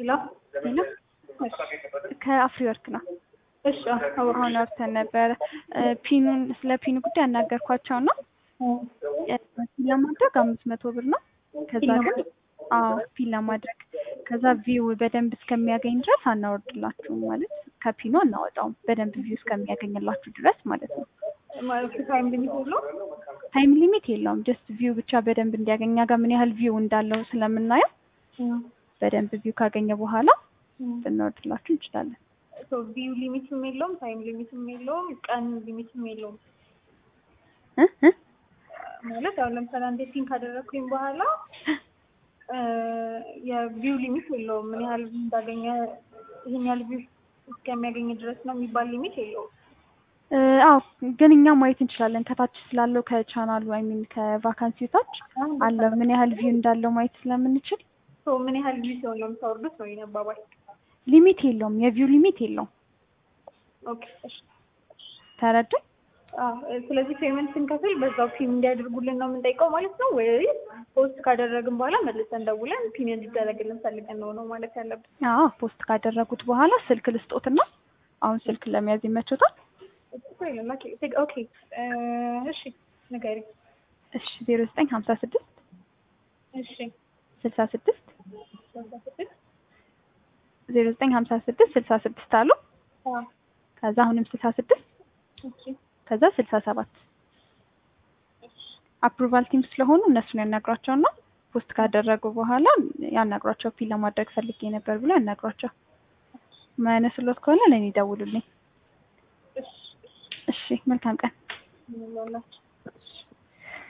ሄሎ ሄሎ ከአፍሪ ወርክ ነው። እሺ አዎ አሁን አውርተን ነበረ። ፒኑን ስለ ፒኑ ጉዳይ ያናገርኳቸው ነው። ፒን ለማድረግ አምስት መቶ ብር ነው። ከዛ ግን አዎ ፒን ለማድረግ ከዛ ቪው በደንብ እስከሚያገኝ ድረስ አናወርድላችሁም ማለት ከፒኑ አናወጣውም በደንብ ቪው እስከሚያገኝላችሁ ድረስ ማለት ነው። ማለት ታይም ሊሚት የለውም? ታይም ሊሚት የለውም። ጀስት ቪው ብቻ በደንብ እንዲያገኝ እኛ ጋር ምን ያህል ቪው እንዳለው ስለምናየው በደንብ ቪው ካገኘ በኋላ ልናወርድላችሁ እንችላለን። ሶ ቪው ሊሚትም የለውም፣ ታይም ሊሚትም የለውም፣ ቀን ሊሚትም የለውም። እ እ ማለት አሁን ለምሳሌ አንዴ ፒን ካደረግኩኝ በኋላ የቪው ሊሚት የለውም። ምን ያህል እንዳገኘ ይህን ያህል ቪው እስከሚያገኝ ድረስ ነው የሚባል ሊሚት የለውም። አዎ ግን እኛ ማየት እንችላለን። ከታች ስላለው ከቻናሉ አይ ሚን ከቫካንሲ ታች አለ ምን ያህል ቪው እንዳለው ማየት ስለምንችል ሶ ምን ያህል ቪው ሲሆን ነው የምታወርዱት ነው የኔ አባባል። ሊሚት የለውም። የቪው ሊሚት የለውም። ኦኬ እሺ። ተረዳኝ? አዎ ስለዚህ ፔመንት ስንከፍል በዛው ፒን እንዲያደርጉልን ነው የምንጠይቀው ማለት ነው ወይስ ፖስት ካደረግን በኋላ መልሰን ደውለን ፒን እንዲደረግልን ፈልገን ነው ነው ማለት ያለብን? አዎ ፖስት ካደረጉት በኋላ ስልክ ልስጦትና አሁን ስልክ ለመያዝ ይመቾታል? ኦኬ እሺ ንገሪኝ። እሺ ዜሮ ዘጠኝ ሀምሳ ስድስት እሺ ስልሳ ስድስት ስልሳ ስድስት ዜሮ ዘጠኝ ሀምሳ ስድስት ስልሳ ስድስት አሉ። አዎ ከዛ አሁንም ስልሳ ስድስት እሺ ከዛ ስልሳ ሰባት አፕሩቫል ቲም ስለሆኑ እነሱን ያናግሯቸውና ፖስት ካደረጉ በኋላ ያናግሯቸው። ፒን ለማድረግ ፈልጌ ነበር ብሎ ያናግሯቸው። ማያነሱሎት ከሆነ ለእኔ ደውሉልኝ። እሺ እሺ መልካም ቀን። ምን ላላችሁ